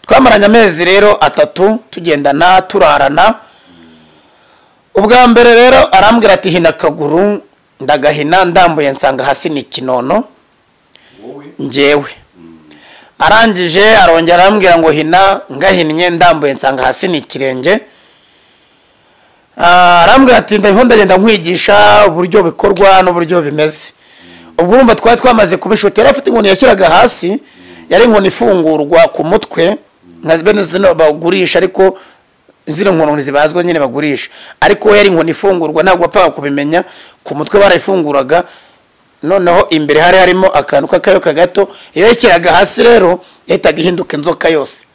twamaranye amezi rero atatu tugendana turarana ubwa mbere rero arambwira ati hina akaguru ndagahina ndambuye nsanga hasi ni kinono wowe njyewe arangije arongera arambwira ngo hina ngahinnye ndambuye nsanga hasi ni ikirenge Ah, arambwira ati ndabiho ndagenda nkwigisha uburyo bikorwa n'uburyo bimeze ubwo urumva twari twamaze kuba inshuti yari afite inkoni yashyiraga hasi yari inkoni ifungurwa ku mutwe nka bene zino bagurisha ariko zino nkoni zibazwa nyine bagurisha ariko we yari inkoni ifungurwa ntabwo wapfaga kubimenya ku mutwe barayifunguraga noneho imbere hari harimo akantu k'akayoka gato iyo yashyiraga hasi rero yahitaga ihinduka inzoka yose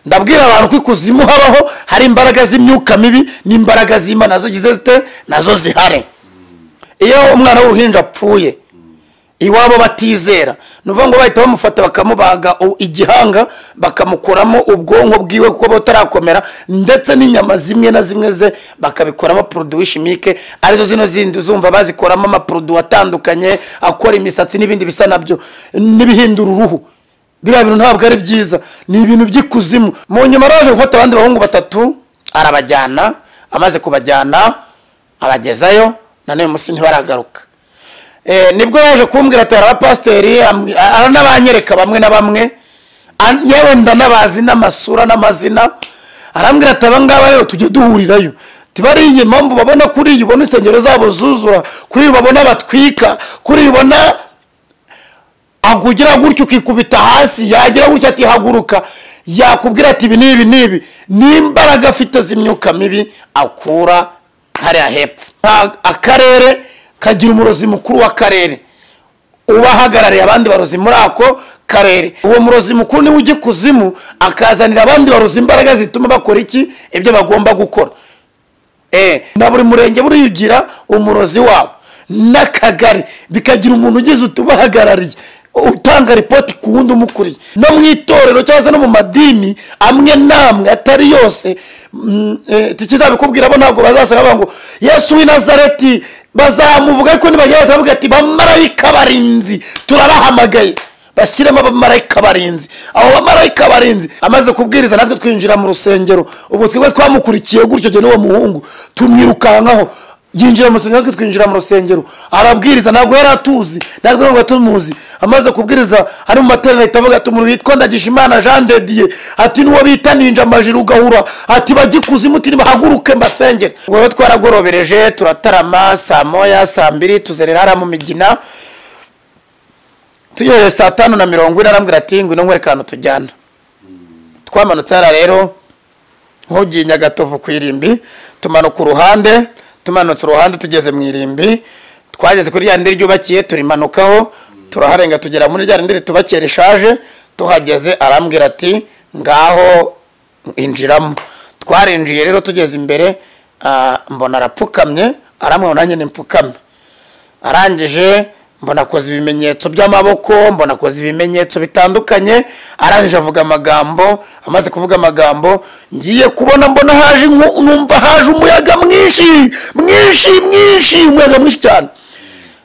ndabwira abantu ko ikuzimu habaho hari imbaraga z'imyuka mibi n'imbaraga z'imana nazo zidafite nazo zihari iyo umwana w'uruhinja apfuye iwabo batizera ni ukuvuga ngo bahita bamufata bakamubaga u- igihanga bakamukuramo ubwonko bwiwe kuko butarakomera ndetse n'inyama zimwe na zimwe ze bakabikoramo poroduwi shimike arizo zino zindi uzumva bazikoramo amaporoduwi atandukanye akora imisatsi n'ibindi bisa nabyo n'ibihindura uruhu biriya bintu ntabwo ari byiza ni ibintu by'ikuzimu mu nyuma araje gufata abandi bahungu batatu arabajyana amaze kubajyana abagezayo na n'uyu munsi ntibaragaruka Eh, nibwo yaje kumbwira ati hari abapasiteri am- aranabanyereka bamwe na bamwe an- yewe ndanabazi n'amasura n'amazina arambwira ati abangaba rero tujye duhurirayo tibari iyi mpamvu babona kuri iyi ubona insengero zabo zuzura kuri iyi babona batwika kuri iyi ubona agugira gutyo ukikubita hasi yagira gutyo ati haguruka yakubwira ati ibi n'ibi n'ibi n'imbaraga afite z'imyuka mibi akura hariya hepfo Nta- akarere kagira umurozi mukuru w'akarere uba ahagarariye abandi barozi muri ako karere uwo murozi mukuru niwe ujya ikuzimu akazanira abandi barozi imbaraga zituma bakora iki ibyo bagomba gukora Eh, na buri murenge burigira umurozi wawo n'akagari bikagira umuntu ugize utubahagarariye utanga ripoti ku wundi umukuriye no mu itorero cyangwa se no mu madini amwe n'amwe atari yose mm, eh, tukizabikubwira bo ntabwo bazasanga bavuga ngo yesu w'i nazareti bazamuvuga ariko nibagera bakavuga ati bamarayika barinzi turabahamagaye bashyiremo abamarayika barinzi abo bamarayika barinzi amaze kubwiriza natwe twinjira mu rusengero ubwo twebwe twamukurikiye gutyo jye n'uwo muhungu tumwirukankaho yinjira mu rusengero natwe twinjira mu rusengero arabwiriza ntabwo yari atuzi natwe ntabwo tumuzi amaze kubwiriza ari mu materaniro ahita avuga ati umuntu witwa ndagijimana jean de dieu ati n'uwo bita ninja amajiri ugahura ati bagikuzimu uti nibahaguruke mbasengere ubwo rero twaragorobereje turatarama saa moya saa mbiri tuzerera hariya mu migina tugejeje saa tanu na mirongo ine arambwira ati ngwino nkwereke ahantu tujyana twamanutse hariya rero nk'ugiye nyagatovu ku irimbi tumanuka uruhande tumanutse uruhande tugeze mu irimbi twageze kuri rya rindi ryubakiye turimanukaho turaharenga tugera muri rya rindi ritubakiye rishaje tuhageze arambwira ati ngaho injiramo twarinjiye rero tugeze imbere ah, mbona arapfukamye arambwira ngo nanjye nimpfukame arangije mbona akoze ibimenyetso by'amaboko mbona akoze ibimenyetso bitandukanye arangije avuga amagambo amaze kuvuga amagambo ngiye kubona mbona haje inku- numva haje umuyaga mwinshi mwinshi mwinshi umuyaga mwinshi cyane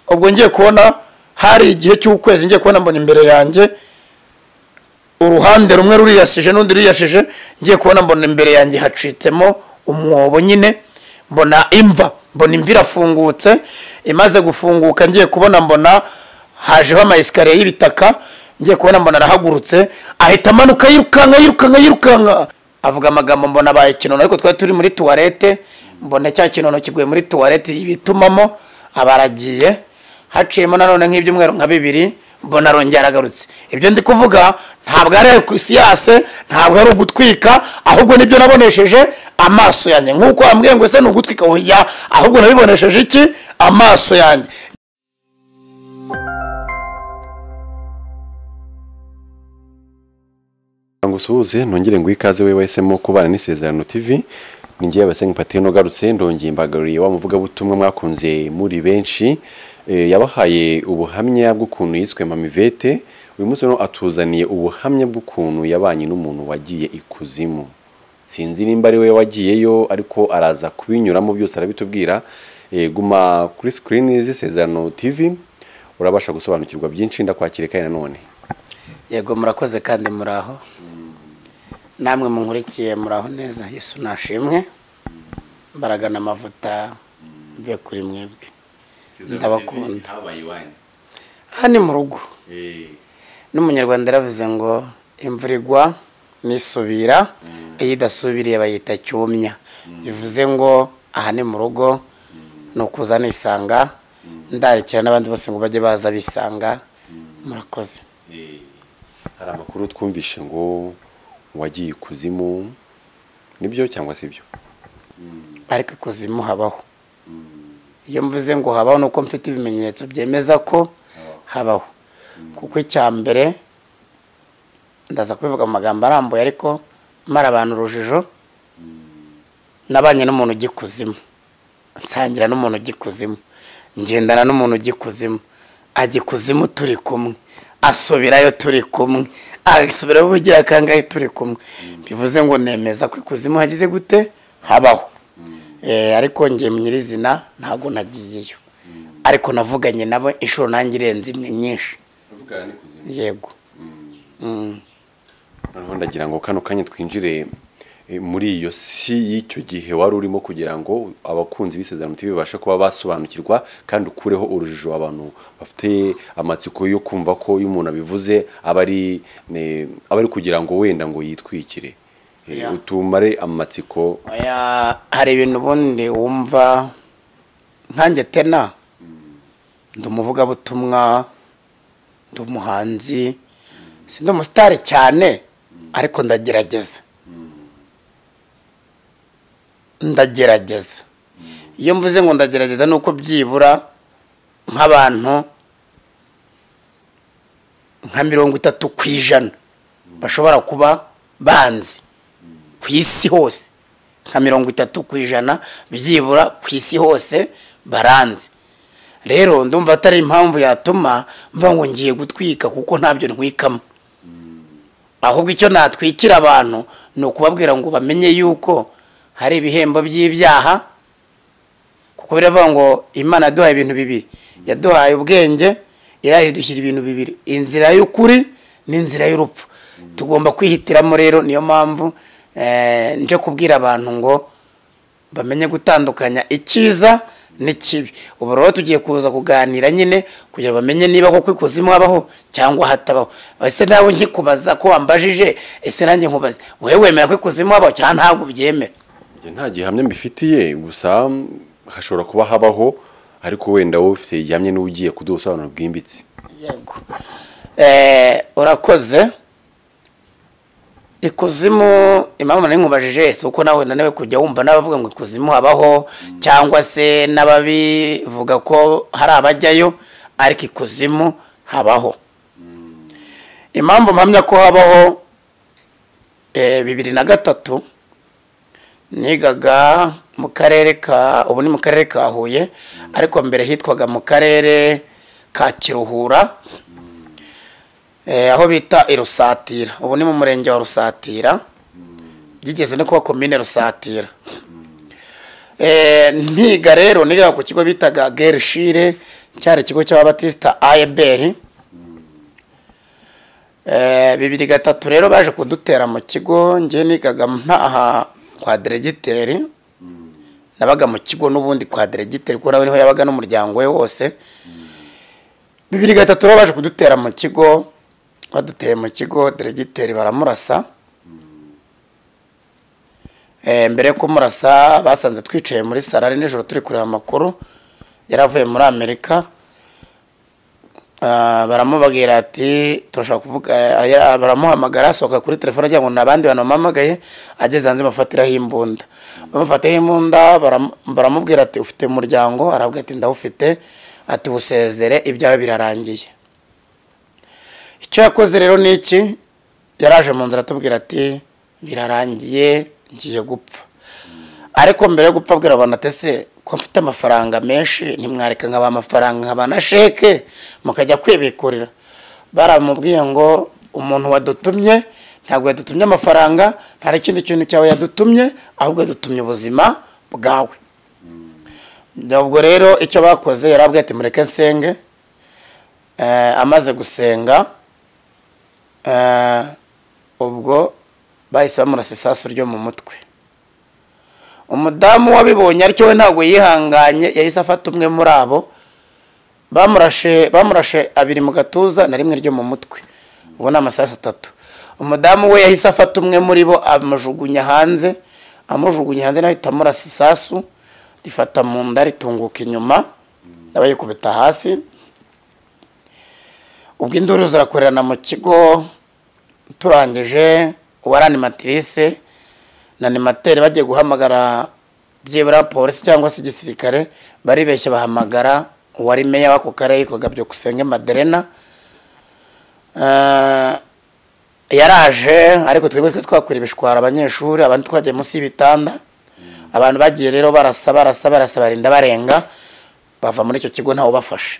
ubwo ngiye kubona hari igihe cy'ukwezi ngiye kubona mbona imbere yanjye uruhande rumwe ruriyasije n'undi ruriyasije ngiye kubona mbona imbere yanjye hacitsemo umwobo nyine mbona imva mbona imva irafungutse imaze gufunguka ngiye kubona mbona hajeho amayesikariye y'ibitaka ngiye kubona mbona arahagurutse ahita amanuka yirukanka yirukanka yirukanka avuga amagambo mbona abaye kinono ariko twari turi muri tuwarete mbona cya kinono kiguye muri tuwarete ibitumamo abaragiye haciyemo nanone nk'ibyumweru nka bibiri mbona arongera aragarutse ibyo ndi kuvuga ntabwo ari ku siyase ntabwo ari ugutwika ahubwo nibyo nabonesheje amaso yanjye nk'uko wambwiye ngo ese ni ugutwika oya ahubwo nabibonesheje iki amaso yanjye ngo usuhuze nongere ngo ikaze we wahisemo kubana n'isezerano tv ni ngewe abasenga patino ugarutse ndongeye imbagaruriye wa muvugabutumwa mwakunze muri benshi Eh, yabahaye ubuhamya bw'ukuntu yiswe mamivete uyu munsi rero atuzaniye ubuhamya bw'ukuntu yabanye n'umuntu wagiye ikuzimu sinzi nimba ari we wagiyeyo ariko araza kubinyuramo byose arabitubwira Eh, guma kuri sikirini z'isezerano tv urabasha gusobanukirwa byinshi ndakwakire kandi nanone yego murakoze kandi muri aho namwe munkurikiye muraho neza yesu nashimwe mbaragana amavuta mbe kuri mwebwe Ndabakunda. habaye iwanyu aha ni mu rugo Eh, n'umunyarwanda yaravuze ngo imvura igwa nisubira iyo idasubiriye bayita cyumya bivuze ngo aha ni mu rugo ni ukuza nisanga ndarekera n'abandi bose ngo bajye baza bisanga murakoze eh, hari amakuru twumvishe ngo wagiye ikuzimu nibyo cyangwa si byo ariko ikuzimu habaho iyo mvuze ngo habaho nuko mfite ibimenyetso byemeza ko habaho kuko icya mbere ndaza kubivuga mu magambo arambuye ariko mara abantu urujijo nabanye n'umuntu ujya ikuzimu nsangira n'umuntu ujya ikuzimu ngendana n'umuntu ujya ikuzimu ajya ikuzimu turi kumwe asubirayo turi kumwe asubirayo ubugira kangahe turi kumwe bivuze ngo nemeza ko ikuzimu hagize gute habaho Eh, ariko njye mu nyirizina ntabwo nagiyeyo ariko navuganye nabo inshuro nanjye irenze imwe nyinshi uvugana n'ikuzimu yego Mm. noneho ndagira ngo kano kanya twinjire eh, muri iyo si y'icyo gihe wari urimo kugira ngo abakunzi b'isezerano TV babashe kuba basobanukirwa kandi ukureho urujijo abantu bafite amatsiko yo kumva ko iyo umuntu abivuze aba ari ne- aba ari kugira ngo wenda ngo yitwikire Eh, Yeah. utumare amatsiko Oya, hari ibintu ubundi wumva nkanjye tena ndi umuvugabutumwa ndi umuhanzi si ndi umusitari cyane ariko ndagerageza ndagerageza iyo mvuze ngo ndagerageza ni uko byibura nk'abantu nka mirongo itatu ku ijana bashobora kuba banzi ku isi hose nka mirongo itatu ku ijana byibura ku isi hose baranze rero ndumva atari impamvu yatuma mba ngo ngiye gutwika kuko ntabyo ntwikamo ahubwo icyo natwikira abantu ni ukubabwira ngo bamenye yuko hari ibihembo by'ibyaha kuko biravuga ngo imana yaduhaye ibintu bibiri yaduhaye ubwenge iraje idushyira ibintu bibiri inzira y'ukuri n'inzira y'urupfu tugomba kwihitiramo rero niyo mpamvu eh, nje kubwira abantu ngo bamenye gutandukanya icyiza n'ikibi ubu rero tugiye kuza kuganira nyine kugira ngo bamenye niba koko ikuzimu habaho cyangwa hatabaho ese nawe nkikubaza ko wambajije ese nanjye nkubaze wowe wemera ko ikuzimu habaho cyangwa ntabwo ubyemera Njye nta gihamya mbifitiye gusa mm, hashobora kuba habaho ariko wenda wowe ufite igihamya niwe ugiye kudusobanura bwimbitse yego Eh, urakoze ikuzimu impamvu nari nkubajije si uko nawe unaniwe kujya wumva n'abavuga ngo ikuzimu habaho cyangwa se n'ababivuga ko hari abajyayo ariko ikuzimu habaho impamvu mpamya ko habaho eh, bibiri na gatatu nigaga mu karere ka ubu ni mu karere ka huye ariko mbere hitwaga mu karere ka kiruhura eh, aho bita irusatira ubu ni mu murenge wa rusatira byigeze no kuba komine rusatira Eh, ntiga rero niga ku kigo bitaga gerishire cyari ikigo cy'ababatisita ayeberi Eh, bibiri gatatu rero baje kudutera mu kigo njye nigaga ntaha kwa deregiteri nabaga mu kigo n'ubundi kwa deregiteri kuko nawe niho yabaga n'umuryango we wose bibiri gatatu rero baje kudutera mu kigo baduteye mu kigo deregiteri baramurasa Eh, mbere yo kumurasa basanze twicaye muri sare ari nijoro turi kureba amakuru yaravuye muri amerika Ah, baramubwira ati turashaka kuvuga eh, eh, baramuhamagara asohoka kuri telefone agira ngo ni abandi bantu bamuhamagaye ageze hanze bamufatiraho imbunda bamufataho imbunda baram- baramubwira ati ufite umuryango arabwira ati ndawufite ati busezere ibyawe birarangiye icyo yakoze rero ni iki yaraje mu nzira atubwira ati birarangiye ngiye gupfa ariko mbere yo gupfa abwira abantu ati ese ko mfite amafaranga menshi ntimwareka nkaba amafaranga nkaba na sheke mukajya kwibikurira baramubwiye ngo umuntu wadutumye ntabwo yadutumye amafaranga nta n'ikindi kintu cyawe yadutumye ahubwo yadutumye ubuzima bwawe ubwo rero icyo bakoze yarabwiye ati mureke nsenge Eh, amaze gusenga eh, ubwo bahise bamurasa isasu ryo mu mutwe umudamu wabibonye ariko we ntabwo yihanganye yahise afata umwe muri abo bamurashe bamurashe abiri mu gatuza na rimwe ryo mu mutwe ubu ni amasasu atatu umudamu we yahise afata umwe muri bo amujugunya hanze amujugunya hanze nawe ahita amurasa isasu rifata mu nda ritunguka inyuma abayikubita hasi ubwo induru zirakorerana mu kigo turangije uwa animatrice na animateri bagiye guhamagara byibura polisi cyangwa se igisirikare baribeshye bahamagara uwari meya w'ako karere yitwaga byukusenge maderena yaraje ariko twebwe twe twakwira ibishwara abanyeshuri abandi twagiye munsi y'ibitanda abantu bagiye rero barasa barasa barasa barinda barenga bava muri icyo kigo ntawe ubafashe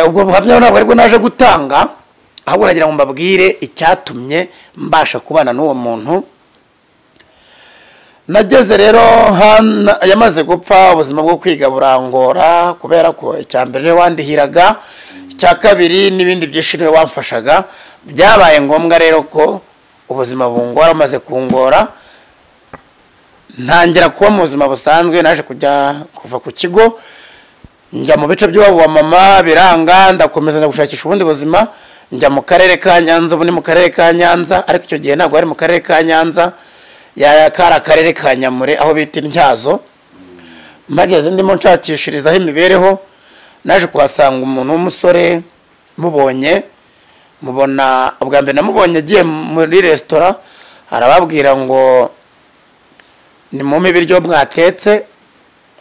ubwo buhamya ntabwo aribwo naje gutanga ahubwo nagira ngo mbabwire icyatumye mbasha kubana n'uwo muntu nageze rero yamaze gupfa ubuzima bwo kwiga burangora kubera ko icya mbere wandihiraga icya kabiri n'ibindi byinshi niwe wamfashaga byabaye ngombwa rero ko ubuzima bungora bumaze kungora ntangira kuba mu buzima busanzwe naje kujya kuva ku kigo njya mu bice by'iwabo wa mama biranga ndakomeza njya gushakisha ubundi buzima njya mu karere ka nyanza ubu ni mu karere ka nyanza ariko icyo gihe ntabwo ari mu karere ka nyanza kari akarere ka nyamure aho bita intyazo mpageze ndimo nshakishirizaho imibereho naje kuhasanga umuntu w'umusore mubonye mubona ubwa mbere namubonye agiye muri resitora arababwira ngo nimumpe ibiryo mwatetse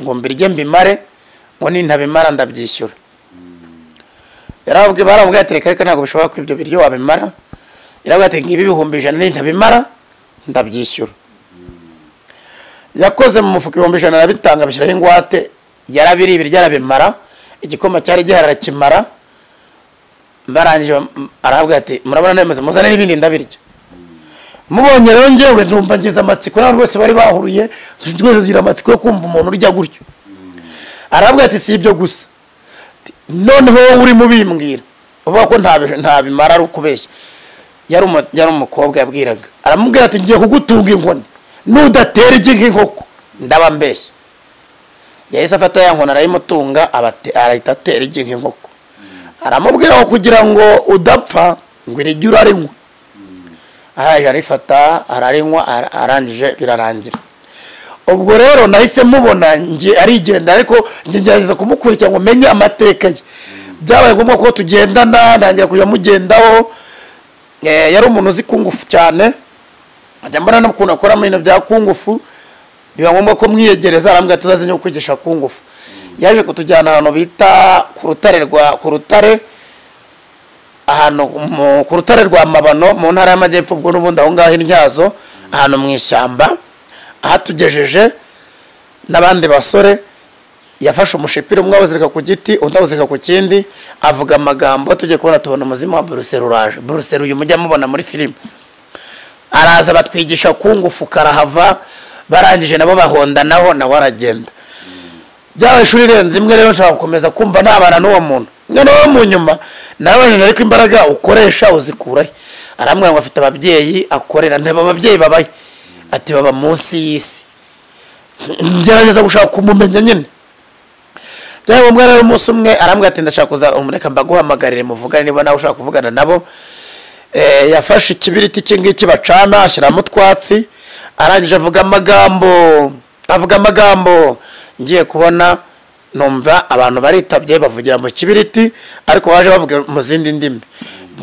ngo mbirye mbimare ngo nintabimara ndabyishyura yarababwiye barambwira ati reka reka ntabwo bishobora ko ibyo biryo wabimara yarababwiye ati ngibi ibihumbi ijana nintabimara ndabyishyura yakoze mu mufuka ibihumbi ijana arabitanga abishyiraho ingwate yarabiriye ibiryo arabimara igikoma cyari gihari arakimara barangije arahabwa ati murabona nemeza muzane n'ibindi ndabirya mubonye rero ngewe numva ngize amatsiko n'abantu bose bari bahuruye twese tugira amatsiko yo kumva umuntu urya gutyo arahabwa ati si ibyo gusa noneho wowe urimo ubimbwira uvuga ko ntabimara ari ukubeshya yari umukobwa yabwiraga aramubwira ati ngiye kugutunga inkoni nudatera igi nk'inkoko ndaba mbeshya yahise afata ya nkoni arayimutunga arahita atera igi nk'inkoko aramubwira ngo kugira ngo udapfa ngo irigi urarinywa arangije arifata ararinywa arangije birarangira ubwo rero nahise mubona ngiye arigenda ariko ngerageza kumukurikira ngo menye amateka ye byabaye ngombwa ko tugendana ntangira kujya mugendaho yari umuntu uzi kungufu cyane ajya mbona n'ukuntu akora ibintu bya kungufu biba ngombwa ko mwiyegereza arambwira tuzaze no kwigisha kungufu yaje kutujyana ahantu bita ku rutare rwa ku rutare ahantu ku rutare rwa mabano mu ntara y'amajyepfo ubwo n'ubundi aho ngaho intyazo ahantu mu ishyamba ahatugejeje n'abandi basore yafashe umushipira umwe awuzirika ku giti undi awuzirika ku kindi avuga amagambo tujye kubona tubona umuzimu wa buruseli uraje buruseli uyu mujya mubona muri filime araza batwigisha kungufu karahava barangije nabo bahondanaho nawe aragenda byaba ishuri irenze imwe rero nshobora gukomeza kumva nabana n'uwo muntu noneho mu nyuma nawe ariko imbaraga ukoresha uzikurahe arambwira ngo afite ababyeyi akorera ntaba ababyeyi babaye ati baba munsi y'isi ngerageza gushaka kumumenya nyine byaba ngombwa rero umunsi umwe arambwira ati ndashaka kuza umureka mbaguhamagarire muvugane niba nawe ushaka kuvugana nabo yafashe ikibiriti iki ngiki bacana ashyiramo utwatsi arangije avuga amagambo avuga amagambo ngiye kubona numva abantu baritabye bavugira mu kibiriti ariko baje bavuga mu zindi ndimi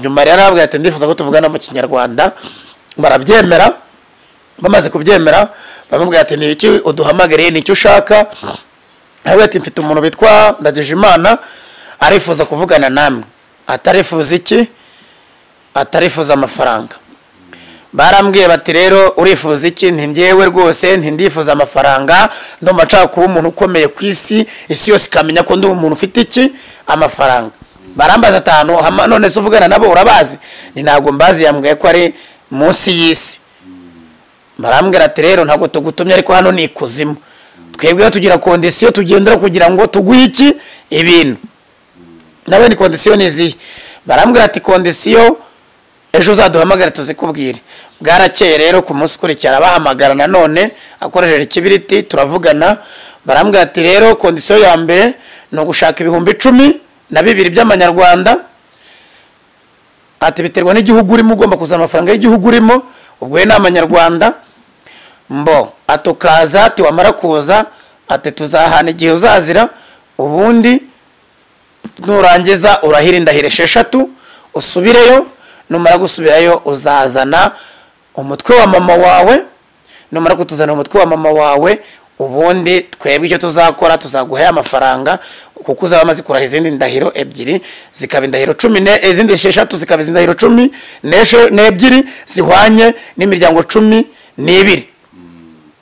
nyuma rero arabwira ati ndifuza ko tuvugana mu kinyarwanda barabyemera bamaze kubyemera bamubwira ati ni iki uduhamagariye ni icyo ushaka arabwira ati mfite umuntu witwa ndagijimana arifuza kuvugana namwe atarifuza iki atarifuza amafaranga barambwiye bati rero urifuza iki ntingewe rwose ntindifuza amafaranga ndumva nshaka kuba umuntu ukomeye ku isi isi yose ikamenya ko ndi umuntu ufite iki amafaranga barambaza atanu none se uvugana nabo urabazi ni ntabwo mbazi yambwiye ko ari munsi y'isi barambwira ati rero ntabwo tugutumye ariko hano ni ikuzimu twebwe iyo tugira kondisiyo tugendera kugira ngo tuguhe iki ibintu nawe ni kondisiyo ni izihe barambwira ati kondisiyo ejo uzaduhamagare tuzikubwire bwarakeye rero ku munsi ukurikira abahamagara nanone akoresheje ikibiriti turavugana barambwira ati rero kondisiyo ya mbere ni ugushaka ibihumbi icumi na bibiri by'amanyarwanda ati biterwa n'igihugu urimo ugomba kuzana amafaranga y'igihugu urimo ubwo we ni amanyarwanda mbo ati ukaza ati wamara kuza ati tuzahana igihe uzazira ubundi nurangiza urahira indahiro esheshatu usubireyo numara gusubirayo uzazana umutwe wa mama wawe numara kutuzana umutwe wa mama wawe ubundi twebwe icyo tuzakora tuzaguha amafaranga kuko uzaba amaze kuraha izindi ndahiro ebyiri zikaba indahiro cumi ne izindi esheshatu zikaba indahiro cumi n'eshe- n'ebyiri zihwanye n'imiryango cumi n'ibiri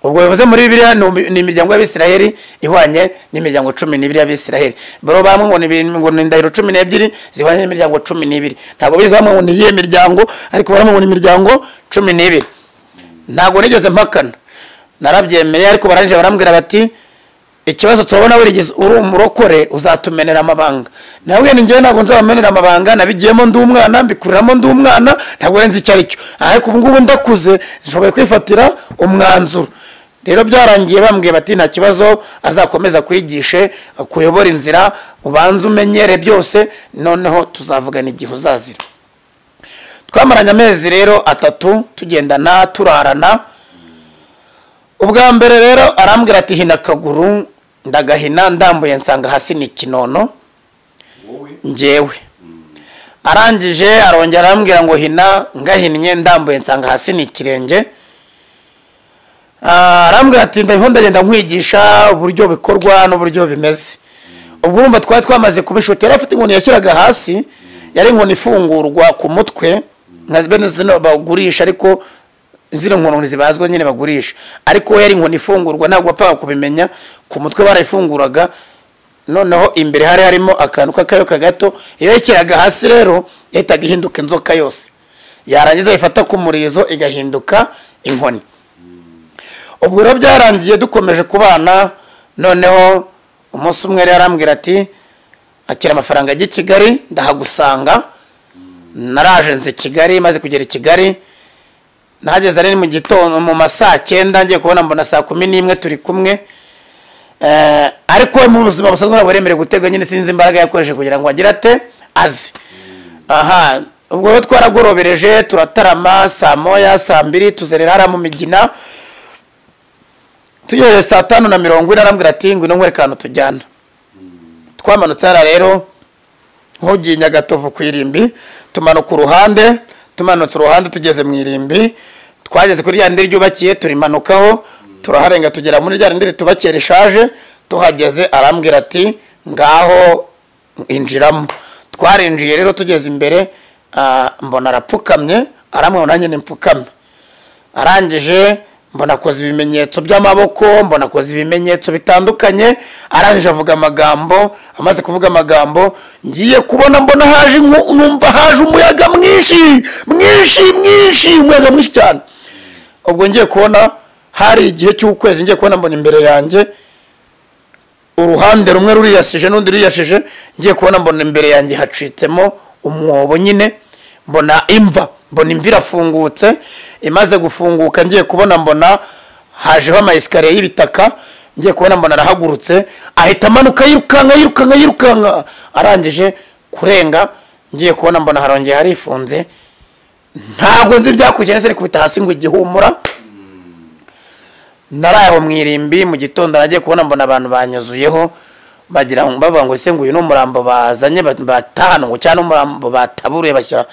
ubwo bivuze muri bibiliya ni umi- ni imiryango y'abisiraheli ihwanye n'imiryango cumi n'ibiri y'abisiraheli baro bamwe ngo ni ibi- ngo ni indahiro cumi n'ebyiri zihwanye n'imiryango cumi n'ibiri ntabwo bize bamwe ngo ni iyihe miryango ariko bamwe ngo ni imiryango cumi n'ibiri ntabwo nigeze mpakana narabyemeye ariko barangije barambwira bati ikibazo turabona wigeze uri umurokore uzatumenera amabanga nabwo ni njyewe ntabwo nzabamenera amabanga nabigiyemo ndi umwana mbikuriramo ndi umwana ntabwo nzi icyo ari cyo ariko ubu ngubu ndakuze nshoboye kwifatira umwanzuro rero byarangiye bambwiye bati nta kibazo azakomeza kwigishe akuyobora inzira ubanze umenyere byose noneho tuzavugana igihe uzazira twamaranye amezi rero atatu tugendana turarana ubwa mbere rero arambwira ati hina akaguru ndagahina ndambuye nsanga hasi ni ikinono njyewe arangije arongera arambwira ngo hina ngahinnye ndambuye nsanga hasi ni ikirenge Ah, arambwira ati ndabiho ndagenda nkwigisha uburyo bikorwa n'uburyo bimeze ubwo urumva twari twamaze kubishuta yari afite inkoni yashyiraga hasi yari inkoni ifungurwa ku mutwe nka bene zino bagurisha ariko zino nkono zibazwa nyine bagurisha ariko we yari inkoni ifungurwa ntabwo wapfaga kubimenya ku mutwe barayifunguraga noneho imbere hari harimo akantu k'akayoka gato iyo yashyiraga hasi rero yahitaga ihinduka inzoka yose yarangiza ayifata ku murizo igahinduka inkoni ubwo rero byarangiye dukomeje kubana noneho umunsi umwe rero arambwira ati akira amafaranga ajya i kigali ndahagusanga naraje nzi kigali maze kugera i kigali nahageze ari mu gitondo mu ma saa cyenda ngiye kubona mbona saa kumi n'imwe turi kumwe Eh, ariko we mu buzima busanzwe ntabwo yemerewe gutegwa nyine sinzi imbaraga yakoresheje kugira ngo agire ate azi aha ubwo rero twaragorobereje turatarama saa moya saa mbiri tuzerera hariya mu migina tugejeje saa tanu na mirongo ine arambwira ati ngwino nkwereka ahantu tujyana twamanutse hariya rero nk'ugiye i nyagatovu ku irimbi tumanuka uruhande tumanutse uruhande tugeze mu irimbi twageze kuri rya rindi ryubakiye turimanukaho turaharenga tugera muri rya rindi ritubakiye rishaje tuhageze arambwira ati ngaho injiramo twarinjiye rero tugeze imbere ah, mbona arapfukamye arambwira ngo nanjye nimpfukame arangije mbona akoze ibimenyetso by'amaboko mbona akoze ibimenyetso bitandukanye arangije avuga amagambo amaze kuvuga amagambo ngiye kubona mbona haje inku- numva haje umuyaga mwinshi mwinshi mwinshi umuyaga mwinshi cyane ubwo ngiye kubona hari igihe cy'ukwezi ngiye kubona mbona imbere yanjye uruhande rumwe ruriyasije n'undi ruriyasije ngiye kubona mbona imbere yanjye hacitsemo umwobo nyine mbona imva mbona imva irafungutse imaze gufunguka ngiye kubona mbona hajeho amayesikariye y'ibitaka ngiye kubona mbona arahagurutse ahita amanuka yirukanka yirukanka yirukanka arangije kurenga ngiye kubona mbona harongeye harifunze ntabwo nzi ibyakurikiranye se nikubita hasi ngo igihumura nari aho mu irimbi mu gitondo nagiye kubona mbona abantu banyuzuyeho bagira ngo bavuga ngo ese ngo uyu ni umurambo bazanye ba- batahana ngo cyangwa umurambo bataburuye bashyira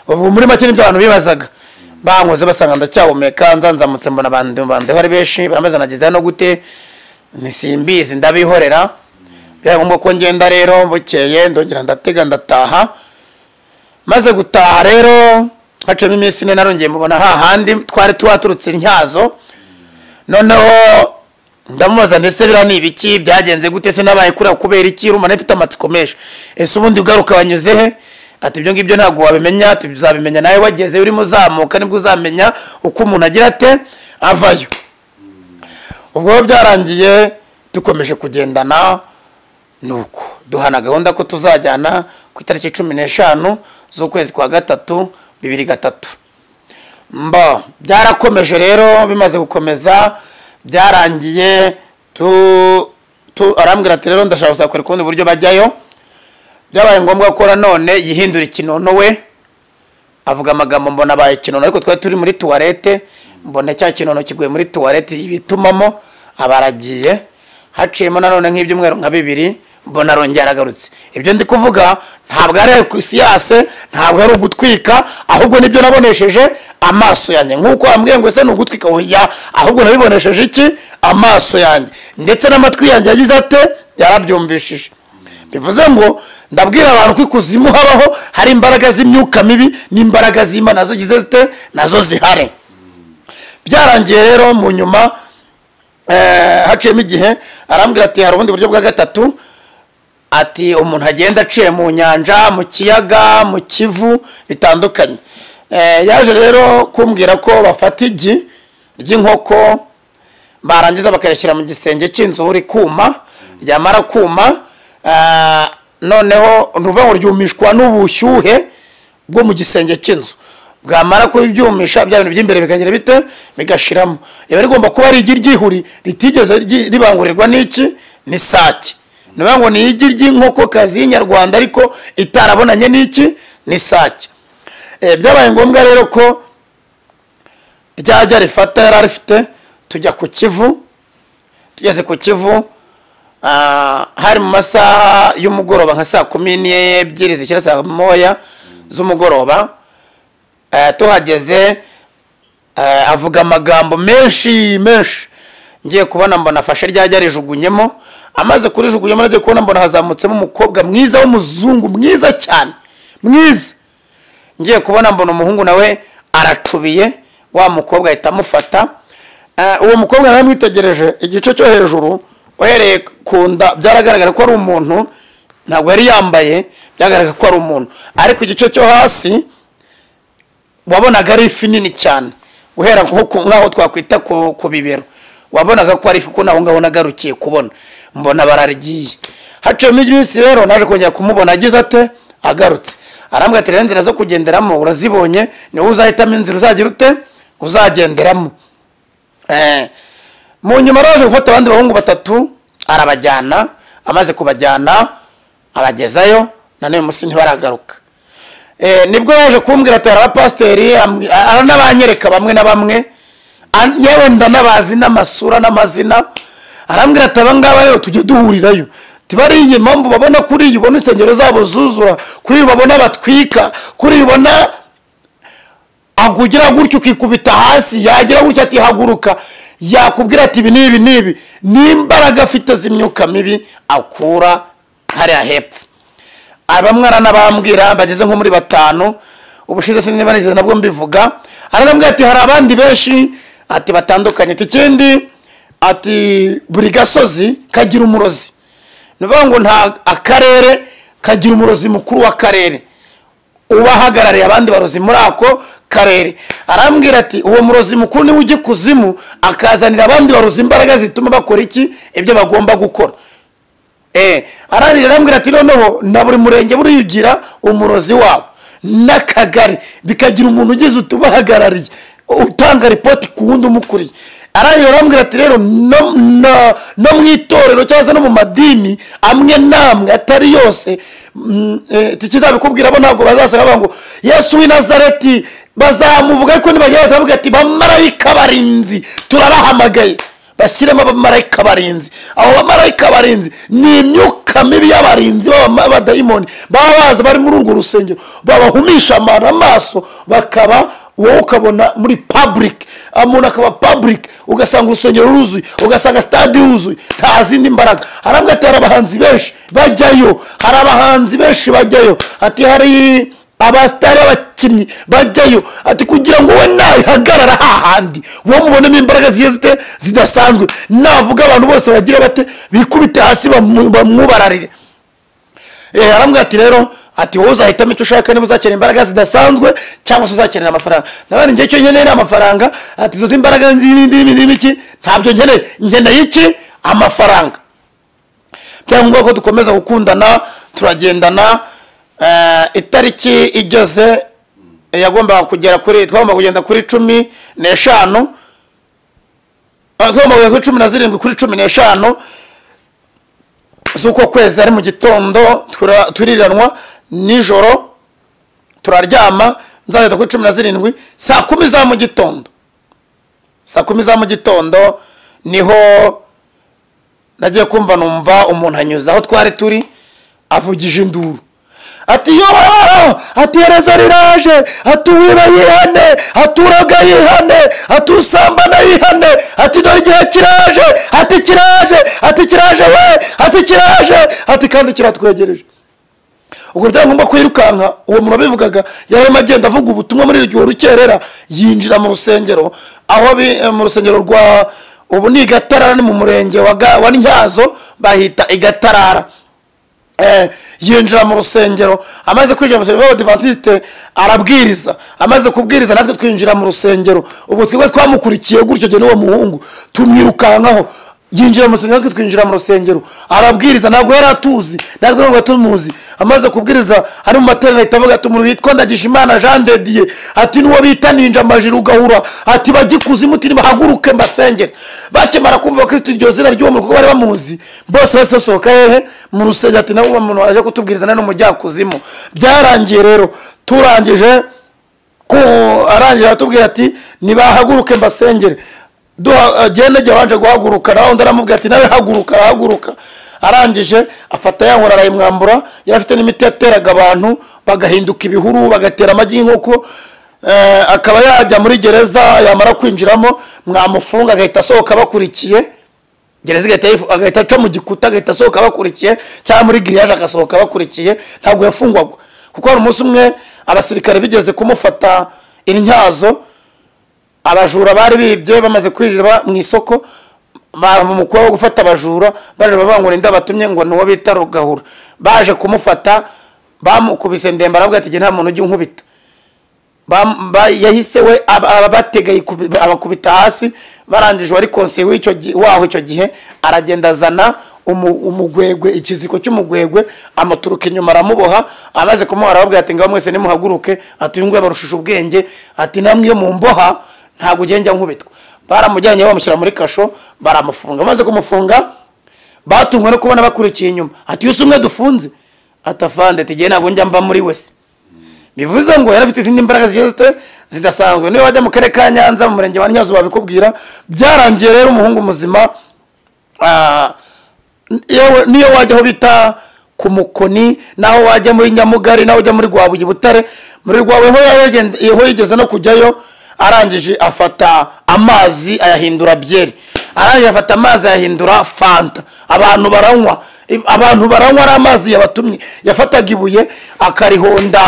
ubu muri make nibyo abantu bibazaga bankoze basanga ndacyahumeka nzanzamutse mbona abantu bandeho ari benshi baramaze nageze hano gute nisimbizi ndabihorera byabaye ngombwa ko ngenda rero bukeye ndongera ndatega ndataha maze gutaha rero haciyemo iminsi ine narongeye mubona hahandi twari tuhaturutse intyazo noneho ndamubaza ndetse biriya ni ibiki byagenze gute se nabaye kuriya kubera iki rumana ifite amatsiko menshi ese ubundi ugaruka wanyuze he ati ibyo ngibyo ntabwo wabimenya ati uzabimenya nawe wageze urimo uzamuka nibwo uzamenya uko umuntu agira ate avayo ubwo rero byarangiye dukomeje kugendana nuko duhana gahunda ko tuzajyana ku itariki cumi n'eshanu z'ukwezi kwa gatatu bibiri gatatu mba byarakomeje rero bimaze gukomeza byarangiye tu tu arambwira ati rero ndashaka kuzakora ukundi buryo bajyayo byabaye ngombwa ko nanone yihindura ikinono we avuga amagambo mbona abaye ikinono ariko twari turi muri tuwarete mbona cya kinono kiguye muri tuwarete bitumamo abaragiye haciyemo nanone nk'ibyumweru nka bibiri mbona arongera aragarutse ibyo ndi kuvuga ntabwo ari ekwisi ntabwo ari ugutwika ahubwo nibyo nabonesheje amaso yanjye nk'uko wambwiye ngo ese ni ugutwika oya ahubwo nabibonesheje iki amaso yanjye ndetse n'amatwi yanjye yagize ate yarabyumvishije bivuze ngo ndabwira abantu ko ikuzimu habaho hari imbaraga z'imyuka mibi n'imbaraga z'imana nazo zigize zite nazo zihari byarangiye rero mu nyuma haciyemo igihe arambwira ati hari ubundi buryo bwa gatatu ati umuntu agenda aciye mu nyanja mu kiyaga mu kivu bitandukanye yaje rero kumbwira ko bafata igi ry'inkoko barangiza bakayashyira mu gisenge cy'inzu rikuma ryamara kuma noneho ni ukuvuga ngo ryumishwa n'ubushyuhe bwo mu gisenge cy'inzu bwamara kubyumisha bya bintu by'imbere bikagira bite bigashiramo riba rigomba kuba ari igi ryihuri ritigeze ribangurirwa n'iki ni sake niyo ngo ni igi ry'inkokokazi y'inyarwanda ariko itarabonanye n'iki ni sake byabaye ngombwa rero ko ryajya rifata yari arifite tujya ku kivu tugeze ku kivu hari mu masaha y'umugoroba nka saa kumi n'ebyiri zishyira saa moya z'umugoroba tuhageze avuga amagambo menshi menshi ngiye kubona mbona afashe ryajya arijugunyemo amaze kurijugunyemo nagiye kubona mbona hazamutsemo umukobwa mwiza w'umuzungu mwiza cyane mwiza ngiye kubona mbona umuhungu nawe aracubiye wa mukobwa ahita amufata uwo mukobwa nawe mwitegereje igice cyo hejuru uhereye ku nda byaragaragara ko ari umuntu ntabwo yari yambaye byagaragara ko ari umuntu ariko igice cyo hasi wabonaga ari ifi nini cyane guhera nk'aho twakwita ku bibero wabonaga ko ari ifi ko naho ngaho nagarukiye kubona mbona bararigiye haciyemo iminsi rero naje kongera kumubona agize ate agarutse arambwira ati rero inzira zo kugenderamo urazibonye niwe uzahitamo inzira uzagira ute uzagenderamo mu nyuma araje gufata abandi bahungu batatu arabajyana amaze kubajyana abagezayo nanone munsi ntibaragaruka nibwo yaje kumbwira ati hari abapasiteri aranabanyereka bamwe na bamwe yewe ndanabazi n'amasura n'amazina arambwira ati abangaba rero tujye duhurirayo tibariye mpamvu babona kuri iyi ubona insengero zabo zuzura kuri iyi babona batwika kuri iyi ubona agugira gutya ukikubita hasi yagira gutya atihaguruka yakubwira ati ibi n'ibi n'ibi n'imbaraga afite z'imyuka mibi akura hariya hepfo bamwe aranabambwira bageze nko muri batanu ubushize sinzi banigeze nabwo mbivuga aranabwira ati hari abandi benshi ati batandukanye ati ikindi ati buri gasozi kagira umurozi ni ukuvuga ngo nta akarere kagira umurozi mukuru w'akarere uba ahagarariye abandi barozi muri ako karere arambwira ati uwo murozi mukuru niwe ujya ikuzimu akazanira abandi barozi imbaraga zituma bakora iki ibyo bagomba gukora arambwira ati noneho na buri murenge burigira umurozi wabo n'akagari bikagira umuntu ugize utubahagarariye utanga ripoti ku wundi umukuriye arangije arambwira ati rero no mu itorero cyangwa se no mu madini amwe n'amwe atari yose tukizabikubwira bo ntabwo bazasanga bavuga ngo yesu w'inazareti bazamuvuga ariko ntibagenda bakavuga ati bamarayika barinzi turabahamagaye bashyiremo abamarayika barinzi abo bamarayika barinzi ni imyuka mibi y'abarinzi b'abadayimoni baba baza bari muri urwo rusengero babahumisha amara amaso bakaba wowe ukabona muri paburike umuntu akaba paburike ugasanga urusengero ruzuye ugasanga sitade yuzuye nta zindi mbaraga harabwo ati hari abahanzi benshi bajyayo hari abahanzi benshi bajyayo ati hari abasitari b'abakinnyi bajyayo ati kugira ngo we nayihagarara hahandi wowe mubonemo imbaraga zigiye zite zidasanzwe navuga abantu bose bagira bate bikubite hasi bamwubararire arambwira ati rero ati wowe uzahitamo icyo ushaka niba uzakenera imbaraga zidasanzwe cyangwa se uzakenera amafaranga nabandi ngiye icyo nkeneye ni amafaranga ati izo imbaraga n'iki ntabyo nkeneye nkeneye iki amafaranga byaba ngombwa ko dukomeza gukundana turagendana itariki igeze eh, yagombaga kugera kuri twagomba kugenda kuri cumi n'eshanu Ah, twagomba kugera kuri cumi na zirindwi kuri cumi n'eshanu z'uko kwezi ari mu gitondo tura- turiranwa nijoro turaryama nzagenda kuri cumi na zirindwi saa kumi za mu gitondo saa kumi za mu gitondo niho nagiye kumva numva umuntu anyuze aho twari turi avugije induru ati yo ati hereza riraje ati uwiba yihane ati uraga yihane ati usambana yihane ati dore igihe kiraje ati kiraje ati kiraje we ati kiraje ati kandi kiratwegereje ubwo byagomba kwirukanka uwo muntu wabivugaga yarimo agenda avuga ubutumwa muri iryo rukerera yinjira mu rusengero aho bi- eh, mu rusengero rwa ubu ni igatarara ni mu murenge wa Ga- wa ntyazo bahita igatarara Eh, yinjira mu rusengero amaze kwinjira mu rusengero abadivantisite arabwiriza amaze kubwiriza natwe twinjira mu rusengero ubwo twebwe twamukurikiye gutyo jye n'uwo muhungu tumwirukankaho yinjira mu rusengero natwe twinjira mu rusengero arabwiriza ntabwo yari atuzi natwe ntabwo tumuzi amaze kubwiriza ari mu materaniro ahita avuga ati umuntu witwa ndagijimana jean de dieu ati n'uwo bita ninja amajiri ugahura ati bagikuzimu uti nibahaguruke mbasengere bakimara kumva kristo iryo zina ry'uwo muntu kuko bari bamuzi bose bahise basohoka hehe mu rusengero ati nawe uwo muntu waje kutubwiriza nari umujyakuzimu byarangiye rero turangije ko arangije aratubwira ati nibahaguruke mbasengere duha- eh, genege wanje guhaguruka nawe undi aramubwira ati nawe haguruka arahaguruka arangije afata ya nkora arayimwambura yari afite n'imiti yateraga abantu bagahinduka ibihuru bagatera amagi y'inkoko eh, akaba yajya muri gereza yamara kwinjiramo mwamufunga agahita asohoka abakurikiye gereza igahita yifu- agahita aca mu gikuta agahita asohoka abakurikiye cyangwa muri giriyaje agasohoka abakurikiye ntabwo yafungwaga kuko hari umunsi umwe abasirikare bigeze kumufata intyazo abajura bari bibye bamaze kwinjira mu isoko umukobwa wo gufata abajura baje bavangura inda batumye ngo ni uwo bita rugahura baje kumufata bamukubise ndembe aravuga ati "Jye nta muntu ujya unkubita Bam- ba- yahise we ab- abatega yikubi- abakubita hasi barangije wari konseye w'icyo gi- waho icyo gihe aragenda azana umu- umugwegwe ikiziko cy'umugwegwe amuturuka inyuma aramuboha amaze kumuha arababwira ati ngaho mwese nimuhaguruke ati uyu nguyu abarushije ubwenge ati namwe iyo mumboha ntabwo ugenda nkubitwa baramujyanye bamushyira muri kasho baramufunga bamaze kumufunga batungwe no kubona bakurikiye inyuma ati iyo si umwe dufunze atafande ati ngewe ntabwo njya mba muri wese bivuze ngo yari afite izindi mbaraga zigiye zita- zidasanzwe niba wajya mu karere ka nyanza mu murenge wa nyazo babikubwira byarangiye rero umuhungu muzima ah, yewe niyo wajya aho bita ku mukoni naho wajya muri nyamugari naho ujya muri rwabuye butare muri rwabuye ho yagenda- ho yigeze no kujyayo arangije afata amazi ayahindura byeri arangije afata amazi ayahindura fanta abantu baranywa I- abantu baranywa ari amazi yabatumye yafataga ibuye akarihonda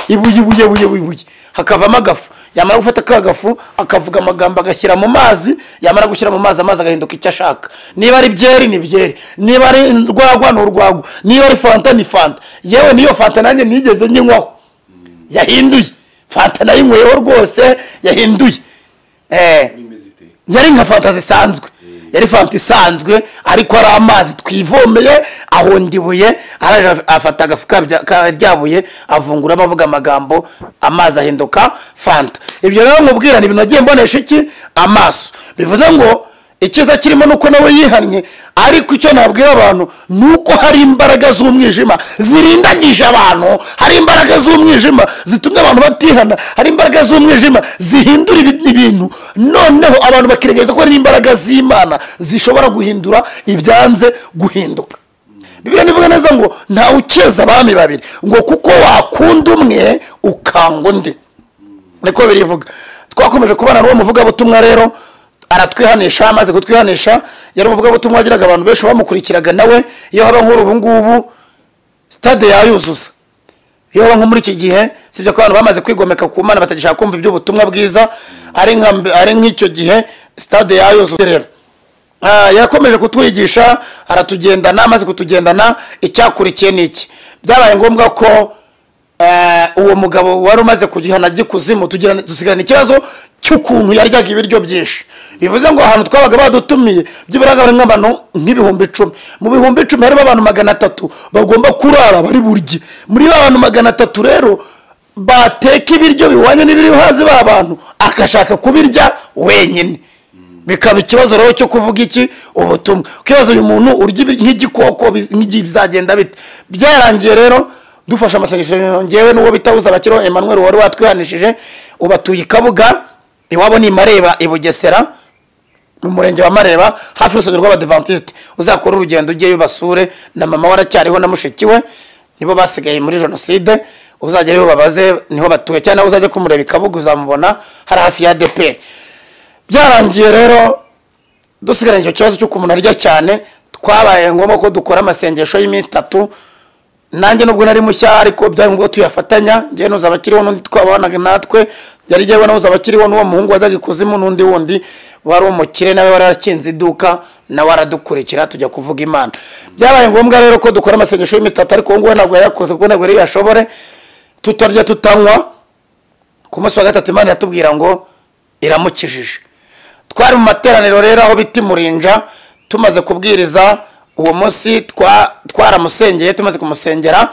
ibuye ibuye ibuye ibuye hakavamo agafu yamara gufata ka gafu akavuga amagambo agashyira mu mazi yamara gushyira mu mazi amazi agahinduka icyo ashaka niba ari byeri ni byeri niba ari urwagwa ni urwagwa niba ari fanta ni fanta yewe niyo fanta nanjye nigeze nyinywaho yahinduye fanta nayinyweyeho rwose yahinduye eh, yari nka fanta zisanzwe yari fanta isanzwe ariko ari amazi twivomeye ahonda ibuye araje afata agafu kabya- ka rya buye avunguramo avuga amagambo amazi ahinduka fanta ibyo rero nkubwira ni ibintu nagiye mbonesha iki amaso bivuze ngo icyiza kirimo nuko nawe yihannye ariko icyo nabwira abantu ni uko hari imbaraga z'umwijima zirindagije abantu hari imbaraga z'umwijima zitumye abantu batihana hari imbaraga z'umwijima zihindura ibi- ibintu noneho abantu bakiregereza ko hari imbaraga z'imana zishobora guhindura ibyanze guhinduka bibiriya nivuga neza ngo ntawe ukeza abami babiri ngo kuko wakunda umwe ukanga undi niko birivuga twakomeje kubana n'uwo muvugabutumwa rero aratwihanisha amaze kutwihanisha yari umuvugabutumwa wagiraga abantu benshi bamukurikiraga nawe iyo haba nk'uru ubu ngubu sitade yayuzuza iyo haba nko muri iki gihe sibyo ko abantu bamaze kwigomeka ku mana batagishaka kumva iby'ubutumwa bwiza ari nka mbe- ari nk'icyo gihe sitade yayuzuza rero Ah, yakomeje kutwigisha aratugendana amaze kutugendana icyakurikiye ni iki byabaye ngombwa ko eh, uwo mugabo wari umaze kugihana gikuzimu tugira- dusigarana ikibazo cy'ukuntu yaryaga ibiryo byinshi bivuze ngo ahantu twabaga badutumiye by'ibiraga bari nk'abantu nk'ibihumbi icumi mu bihumbi icumi harimo abantu magana atatu bagomba kurara bari burye muri ba bantu magana atatu rero bateka ibiryo bihwanye n'ibiri hazi ba bantu agashaka kubirya wenyine bikaba ikibazo rero cyo kuvuga iki ubutumwa ukibaza uyu muntu urya nk'igikoko biz- nk'igi- bizagenda bite byarangiye rero dufashe amasengesho ngewe n'uwo bita uzabakiriho emmanuel wari watwihanishije ubatuye i kabuga iwabo ni mareba i bugesera mu murenge wa mareba hafi y'urusengero rw'abadivantisite uzakora urugendo ujyeyo basure na mama we aracyariho na mushiki we nibo basigaye muri jenoside uzajyayo babaze niho batuye cyangwa nawe uzajya kumureba i kabuga uzamubona hari hafi ya deperi byarangiye rero dusigaranye icyo kibazo cy'uko umuntu arya cyane twabaye ngombwa ko dukora amasengesho y'iminsi itatu nanjye nubwo nari mushya ariko byari ngombwa ko tuyafatanya njyewe n'uzaba akiriho n'undi twabanaga natwe yari njyewe nawe uzaba akiriho n'uwo muhungu wajyaga ikuzimu n'undi wundi wari umukire nawe wari yarakinze iduka nawe aradukurikira tujya kuvuga imana byabaye ngombwa rero ko dukora amasengesho y'iminsi itatu ariko uwo nguwo ntabwo yayakoze kuko ntabwo yari yashobore tutarya tutanywa ku munsi wa gatatu imana iratubwira ngo iramukijije twari mu materaniro rero aho bita imurinja tumaze kubwiriza uwo munsi twa- twaramusengeye tumaze kumusengera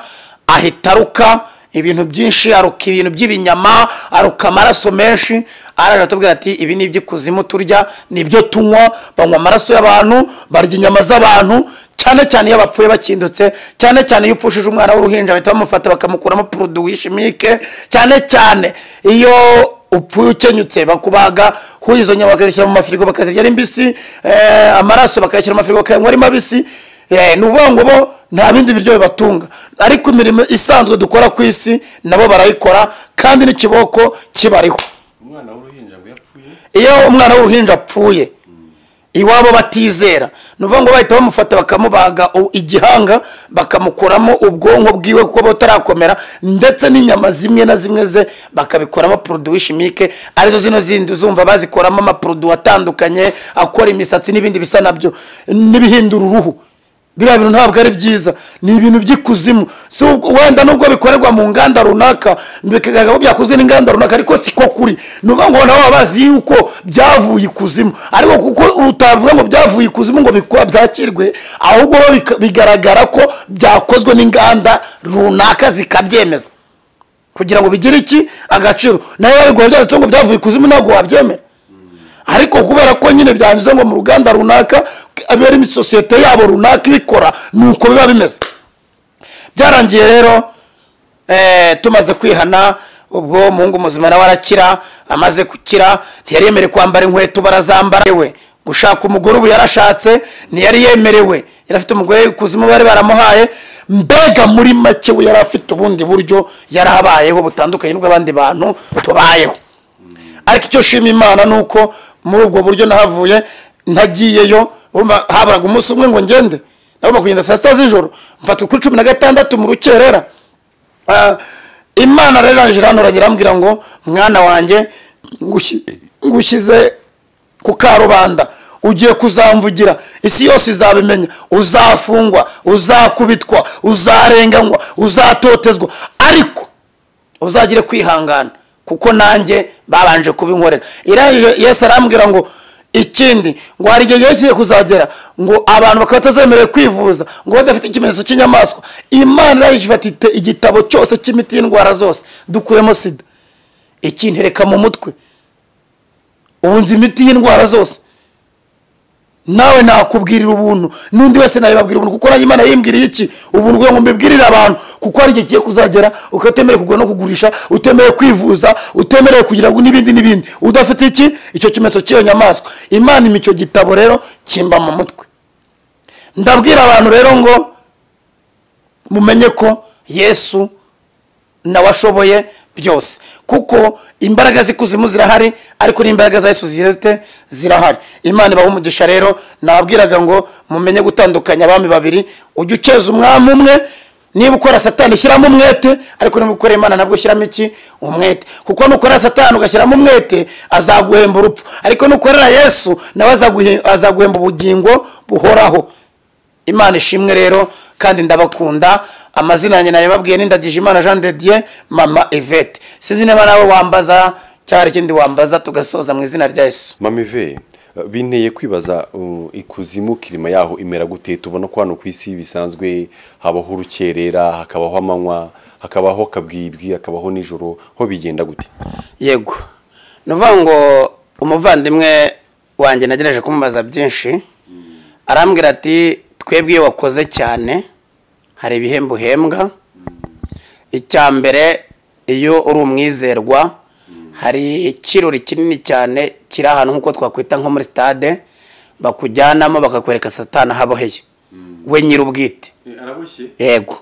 ahita aruka ibintu byinshi aruka ibintu by'ibinyama aruka amaraso menshi araje atubwira ati ibi ni iby'ikuzimu turya ni ibyo tunywa banywa amaraso y'abantu barya inyama z'abantu cyane cyane iyo bapfuye bakindutse cyane cyane iyo upfushije umwana w'uruhinja bahita bamufata bakamukuramo poroduwi shimike cyane cyane iyo upfuye ukenyutse bakubaga huye izo nyama bakazishyira mu mafirigo bakazirya ari mbisi eh, amaraso bakayashyira mu mafirigo bakayanywa ari mabisi eh, ni ukuvuga ngo bo nta bindi biryo bibatunga ariko imirimo isanzwe dukora ku isi nabo barayikora kandi n'ikiboko kibariho umwana w'uruhinja ngo yapfuye iyo umwana w'uruhinja apfuye iwabo batizera ni ukuvuga ngo bahita bamufata bakamubaga u- igihanga bakamukuramo ubwonko bwiwe kuko batarakomera ndetse n'inyama zimwe na zimwe ze bakabikoramo poroduwi shimike arizo zino zindi uzumva bazikoramo amaporoduwi atandukanye akora imisatsi n'ibindi bisa nabyo n'ibihindura uruhu biriya bintu ntabwo ari byiza ni ibintu by'ikuzimu si ubwo- wenda nubwo bikorerwa mu nganda runaka bikagaragara ko byakozwe n'inganda runaka ariko siko kuri ni ukuvuga ngo nabo baba bazi yuko byavuye ikuzimu ariko kuko utavuga ngo byavuye ikuzimu ngo bikwa byakirwe ahubwo bo bika- bigaragara ko byakozwe n'inganda runaka zikabyemeza kugira ngo bigire iki agaciro nawe babiguha byanditseho ngo byavuye ikuzimu ntabwo wabyemera ariko kubera ko nyine byanyuze ngo mu ruganda runaka abe ari sosiyete yabo runaka ibikora ni uko biba bimeze byarangiye rero eh, tumaze kwihana ubwo umuhungu muzima nawe arakira amaze gukira ntiyari yemerewe kwambara inkweto barazambara we gushaka umugore ubu yarashatse ntiyari yemerewe yari afite umugore kuzimu bari baramuhaye mbega muri make we yari afite ubundi buryo yari abayeho butandukanye n'ubw'abandi bantu tubayeho ariko icyo nshima imana ni uko muri ubwo buryo nahavuye ntagiyeyo urumva haburaga umunsi umwe ngo ngende nagomba kugenda saa sita z'ijoro mfatwa kuri cumi na gatandatu mu rukerera Ah, imana rero iraje irantoranya irambwira ngo mwana wanjye ngushi- ngushyize ku karubanda ugiye kuzamvugira isi yose izabimenya uzafungwa uzakubitwa uzarenganywa uzatotezwa ariko uzagire kwihangana kuko nanjye babanje kubinkorera irangije yesu arambwira ngo ikindi ngo hari igihe gihe kigiye kuzagera ngo abantu bakaba batazemerewe kwivuza ngo badafite ikimenyetso cy'inyamaswa imana irangije ifata ite- igitabo cyose cy'imiti y'indwara zose dukuyemo sida ikintereka mu mutwe ubu nzi imiti y'indwara zose nawe nakubwirira ubuntu n'undi wese nawe babwira ubuntu kuko nanjye imana yimbwiriye iki ubuntu kugira ngo mbibwirire abantu kuko hari igihe kigiye kuzagera ukatemerewe kugura no kugurisha utemerewe kwivuza utemerewe kugira ngo n'ibindi n'ibindi udafite iki icyo kimenyetso cy'iyo nyamaswa imana ima icyo gitabo rero kimba mu mutwe ndabwira abantu rero ngo mumenye ko yesu nawe ashoboye byose kuko imbaraga z'ikuzimu zirahari ariko n'imbaraga za yesu ziheze zirahari imana ibaha umugisha rero nababwiraga ngo mumenye gutandukanya abami babiri ujye ukeza umwami umwe niba ukora satani shyiramo umwete ariko niba ukora imana nabwo shyiramo iki umwete kuko nukora satani ugashyiramo umwete azaguhemba urupfu ariko nukorera yesu nawe azaguhe- azaguhemba ubugingo buhoraho imana ishimwe rero kandi ndabakunda amazina yanjye nayababwiye n'indagije imana jean de dieu mama ivete sinzi niba nawe wambaza cyangwa hari ikindi wambaza tugasoza mu izina rya yesu mamive Eh, binteye kwibaza uh, ikuzimu kirima yaho imera gute tubona ko hano ku isi bisanzwe habaho urukerera hakabaho amanywa hakabaho kabwibwi hakabaho nijoro ho bigenda gute yego ni ukuvuga ngo umuvandimwe wanjye nagerageje kumubaza byinshi arambwira ati twebwe iyo wakoze cyane hari ibihembo uhembwa icya mbere iyo uri umwizerwa hari ikirori kinini cyane kiri ahantu nk'uko twakwita nko muri sitade bakujyanamo bakakwereka satana haboheye we nyir'ubwite araboshye yego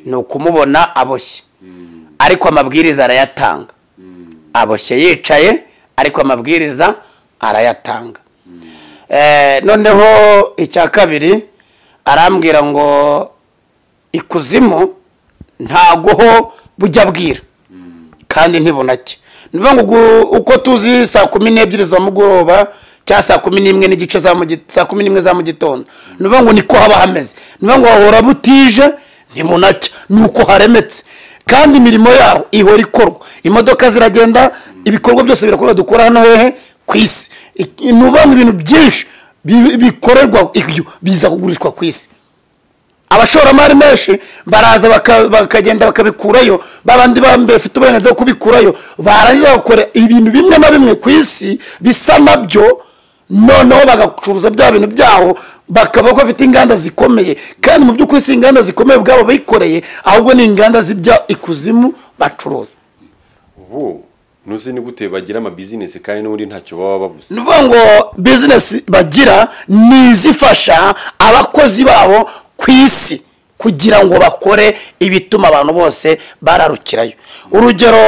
ni ukumubona aboshye ariko amabwiriza arayatanga aboshye yicaye ariko amabwiriza arayatanga Eh, noneho icya kabiri arambwira ngo ikuzimu ntago ho bujya bwira kandi ntibunake ni ukuvuga ngo ugu- uko tuzi saa kumi n'ebyiri za mugoroba cyangwa saa kumi n'imwe n'igice za mu gi- saa kumi n'imwe za mu gitondo ni ukuvuga ngo niko haba hameze ni ukuvuga ngo hahora butije ntibunake ni uko haremetse kandi imirimo yaho ihora ikorwa imodoka ziragenda ibikorwa byose birakorwa dukora hano hehe ku isi Ik- ni ukuvuga ngo ibintu byinshi bi- bikorerwa ibyo biza kugurishwa ku isi abashoramari menshi baraza baka- bakagenda bakabikurayo babandi bambe bafite uburenganzira bwo kubikurayo barangiza bakora ibintu bimwe na bimwe ku isi bisa nabyo noneho bagacuruza bya bintu byaho bakaba ko bafite inganda zikomeye kandi mu by'ukuri si inganda zikomeye ubwabo bikoreye ahubwo ni inganda z'ibya ikuzimu bacuruza ubu ntuzi ni gute bagira amabizinesi kandi n'ubundi ntacyo baba babuze ni ukuvuga ngo bizinesi bagira ni izifasha abakozi babo ku isi kugira ngo bakore ibituma abantu bose bararukirayo urugero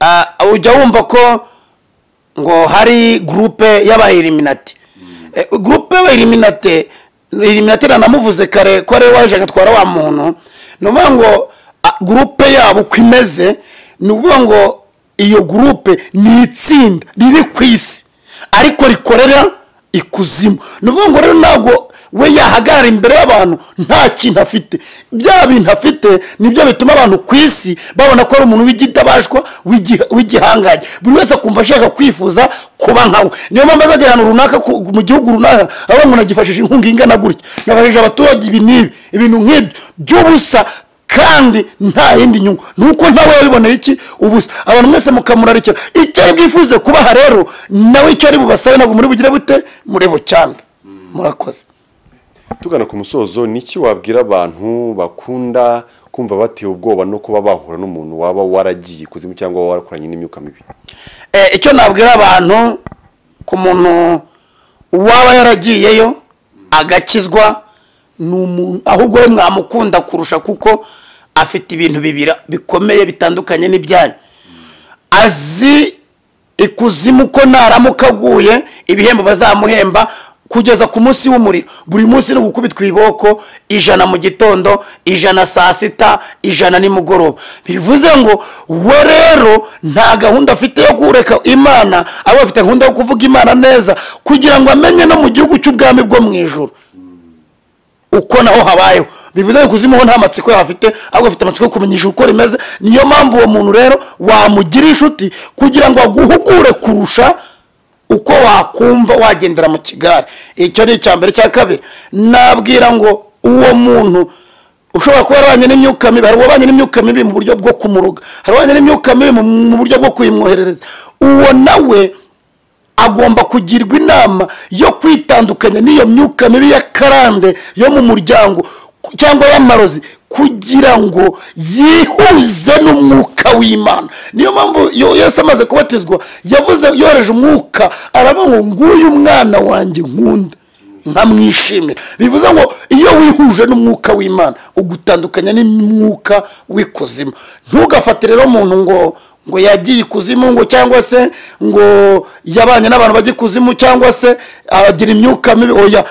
ah, ujya wumva ko ngo hari gurupe y'abayiriminati gurupe y'abayiriminati iriminati ranamuvuze kare ko ariwe waje agatwara wa muntu ni ukuvuga ngo ah, gurupe yabo uko imeze ni ukuvuga ngo iyo gurupe ni itsinda riri ku isi ariko rikorera ikuzimu ni ukuvuga ngo rero ntabwo we yahagarara imbere y'abantu nta kintu afite bya bintu afite nibyo bituma abantu ku isi babona ko ari umuntu w'igidabashwa w'igiha- w'igihangange buri wese akumva ashaka kwifuza kuba nkawe niyo mpamvu azagera ahantu runaka ku- mu gihugu runaka aho umuntu agifashije inkunga ingana gutya nafashije abaturage ibi n'ibi ibintu nk'ibyo by'ubusa kandi nta yindi nyungu ni uko ntawe yabiboneye iki ubusa abantu mwese mukamurarikira icyo ari bwifuze kubaha rero nawe icyo ari bubasabe ntabwo muri bugire bute muri bucyambe murakoze tugana ku musozo ni iki wabwira abantu bakunda kumva batewe ubwoba no kuba bahura n'umuntu waba waragiye ikuzimu cyangwa waba warakoranye n'imyuka mibi Eh, icyo nabwira abantu ku muntu waba yaragiyeyo agakizwa ni umuntu ahubwo we mwamukunda kurusha kuko afite ibintu bibiri bikomeye bitandukanye n'ibyanyu azi ikuzimu ko naramuka aguye ibihembo bazamuhemba kugeza ku munsi w'umuriro buri munsi ni ugukubitwa ibiboko ijana mu gitondo ijana saa sita ijana nimugoroba bivuze ngo we rero nta gahunda afite yo kureka imana ahubwo afite gahunda yo kuvuga imana neza kugira ngo amenye no mu gihugu cy'ubwami bwo mu ijoro uko naho habayeho bivuze ngo ikuzimu ho nta matsiko yahafite ahubwo afite amatsiko yo kumenyesha uko rimeze niyo mpamvu uwo muntu rero wamugira inshuti kugira ngo aguhugure kurusha uko wakumva wagendera mu kigare icyo ni icya mbere cya kabiri nabwira ngo uwo muntu ushobora kuba yarabanye n'imyuka mibi hari uwabanye n'imyuka mibi mu buryo bwo kumuruga hari uwabanye n'imyuka mibi mu- mu buryo bwo kuyimwoherereza uwo nawe agomba kugirwa inama yo kwitandukanya n'iyo myuka mibi ya karande yo mu muryango ku- cyangwa y'amarozi kugira ngo yihuze n'umwuka w'imana niyo mpamvu yo- yesu amaze kubatizwa yavuze yohereje umwuka aravuga ngo nguyu umwana wanjye nkunda nkamwishimira bivuze ngo iyo wihuje n'umwuka w'imana ugutandukanya n'umwuka w'ikuzimu ntugafate rero umuntu ngo ngo yagiye ikuzimu ngo cyangwa se ngo yabanye n'abantu bajya ikuzimu cyangwa se agira imyuka mibi oya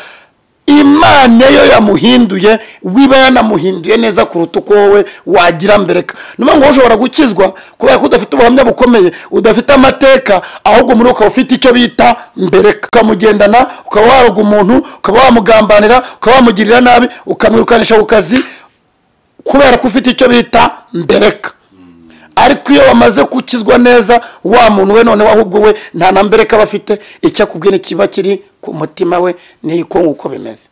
imana yo yamuhinduye wiba yanamuhinduye neza kuruta uko wowe wagira mbereka niyo mpamvu wowe ushobora gukizwa kubera ko udafite ubuhamya bukomeye udafite amateka ahubwo muri wowe ukaba ufite icyo bita mbereka ukamugendana ukaba waroga umuntu ukaba wamugambanira ukaba wamugirira nabi ukamwirukanisha ku kazi kubera ko ufite icyo bita mbereka ariko iyo wamaze gukizwa neza wa muntu we noneho ahubwo we nta na mbere kaba afite icyo akubwira kiba kiri ku mutima we niko uko bimeze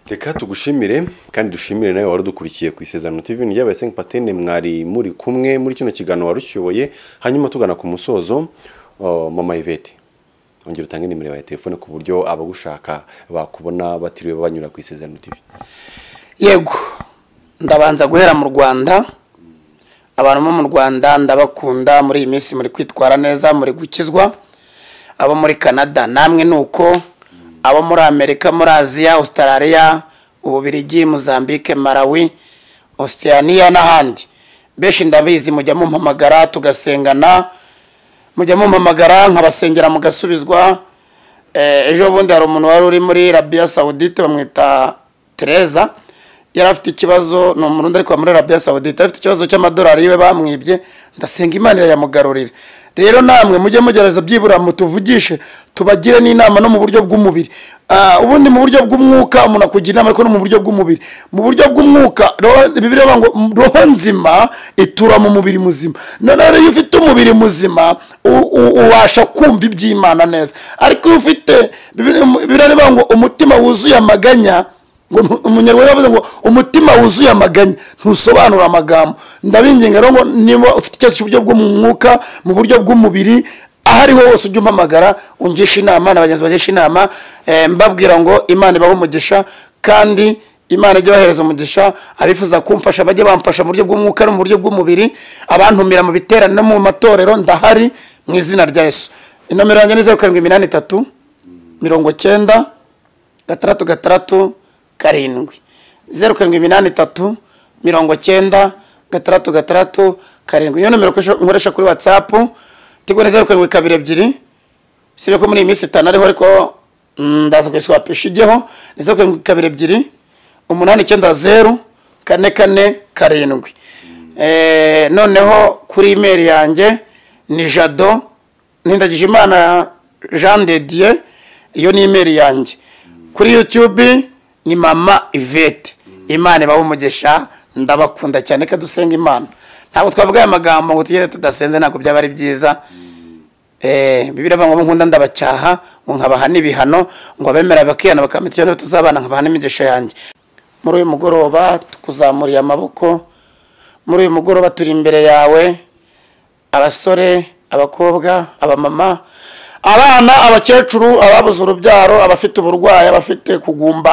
reka tugushimire kandi dushimire nawe wari udukurikiye ku isezerano TV ry'aba Saint Patene mwari muri kumwe muri kino kiganiro warushyoboye hanyuma tugana ku musozo uh, mama Yvette ongera utange nimero ya telefone ku buryo abagushaka bakubona batiriwe banyura ku isezerano TV yego ndabanza guhera mu rwanda abantu bo mu rwanda ndabakunda muri iyi minsi muri kwitwara neza muri gukizwa abo muri canada namwe ni uko abo muri amerika muri aziya australia ububirigi mozambique malawi osiyaniya n'ahandi benshi ndabizi mujya mumpamagara tugasengana mujya mumpamagara nkabasengera mugasubizwa Eh, ejo bundi hari umuntu wari uri muri rabiya sawudite bamwita tereza yari afite ikibazo ni umurundi ariko muri rabiya sawudite afite ikibazo cy'amadolari yiwe bamwibye ndasenga imana yamugarurira rero namwe mujye mugerageza byibura mutuvugishe tubagire n'inama no mu buryo bw'umubiri Ah, ubundi mu buryo bw'umwuka umuntu akugira inama ariko no mu buryo bw'umubiri mu buryo bw'umwuka roho- bibiliya ivuga ngo roho nzima itura mu mubiri muzima noneho rero iyo ufite umubiri muzima u- u- ubasha kumva iby'imana neza ariko iyo ufite bibiliya bibiliya ivuga ngo umutima wuzuye amaganya ngo ntu- umunyarwanda yavuze ngo umutima wuzuye amaganya ntusobanura amagambo ndabinginga rero ngo niba ufite ikibazo cy'uburyo bwo mu mwuka mu buryo bw'umubiri aho ariho hose ujye umpamagara ungisha inama na bagenzi bagisha inama eh, mbabwira ngo imana ibahe umugisha kandi imana ijye bahereza umugisha abifuza kumfasha bajye bamfasha mu buryo bw'umwuka no mu buryo bw'umubiri abantumira mu biterane no mu matorero ndahari mu izina rya yesu inomero yanjye ni zeru karindwi iminani itatu mirongo cyenda gatandatu gatandatu karindwi zeru karindwi iminani itatu mirongo cyenda gatandatu gatandatu karindwi niyo nomero ukoresha- nkoresha kuri watsapu tigo ni zeru karindwi kabiri ebyiri sibyo ko muri iyi minsi itanu ariho ariko mm, ndaza kuyiswapisha ijyeho ni zeru karindwi kabiri ebyiri umunani icyenda zeru kane kane karindwi Eh, noneho kuri imeri yanjye ni jado nindagije imana jean de dieu iyo ni imeri yanjye kuri youtube ni mama ivete imana ibaho umugisha ndabakunda cyane ko dusenga imana ntabwo twavuga aya magambo ngo tugende tudasenze ntabwo byaba ari byiza Eh, bibiliya ivuga ngo abo nkunda ndabacyaha ngo nkabaha n'ibihano ngo abemera bakihana bakamenya icyo niba tuzabana nkabaha n'imigisha yanjye muri uyu mugoroba tukuzamuriye amaboko muri uyu mugoroba turi imbere yawe abasore abakobwa abamama abana abakecuru ababuze urubyaro abafite uburwayi abafite kugumba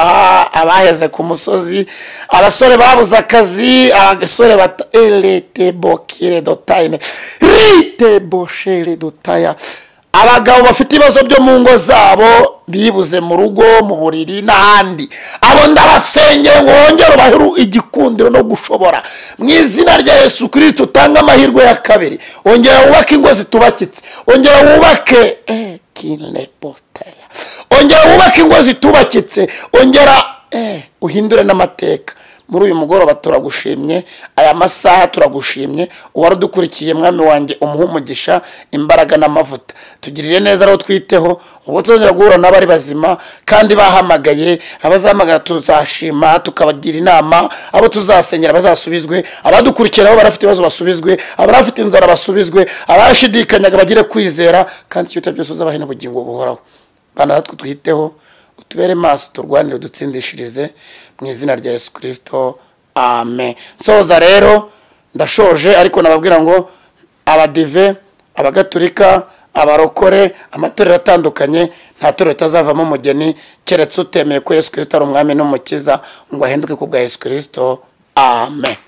abaheze ku musozi abasore babuze akazi abasore bata eretebokire dotayine riteboshere dotaya abagabo bafite ibibazo byo mu ngo zabo bibuze mu rugo mu buriri n'ahandi abo ndabasengeye ngo wongere ubahe igikundiro no gushobora mu izina rya yesu kirisiti utange amahirwe ya kabiri ongera wubake ingo zitubakitse ongera wubake eh, kinebotaya ongera wubake ingo zitubakitse ongera eh, uhindure n'amateka muri uyu mugoroba turagushimye aya masaha turagushimye uwari udukurikiye mwami wanjye umuhe umugisha imbaraga n'amavuta tugirire neza abo twiteho ubwo tuzongera guhura n'abari bazima kandi bahamagaye abazahamagara tuzashima tukabagira inama abo tuzasengera bazasubizwe abadukurikira bo barafite ibibazo basubizwe abarafite inzara basubizwe abashidikanyaga bagire kwizera kandi ikiruta byose uzabahe n'ubugingo buhoraho bana natwe twiteho utubere maso turwanire udutsindishirize mu izina rya yesu kirisito amen nsoza rero ndashoje ariko nababwira ngo abadive abagatulika abarokore amatorero atandukanye nta torero ritazavamo umugeni keretse utemeye ko yesu kirisito ari umwami n'umukiza ngo ahinduke ku bwa yesu kirisito amen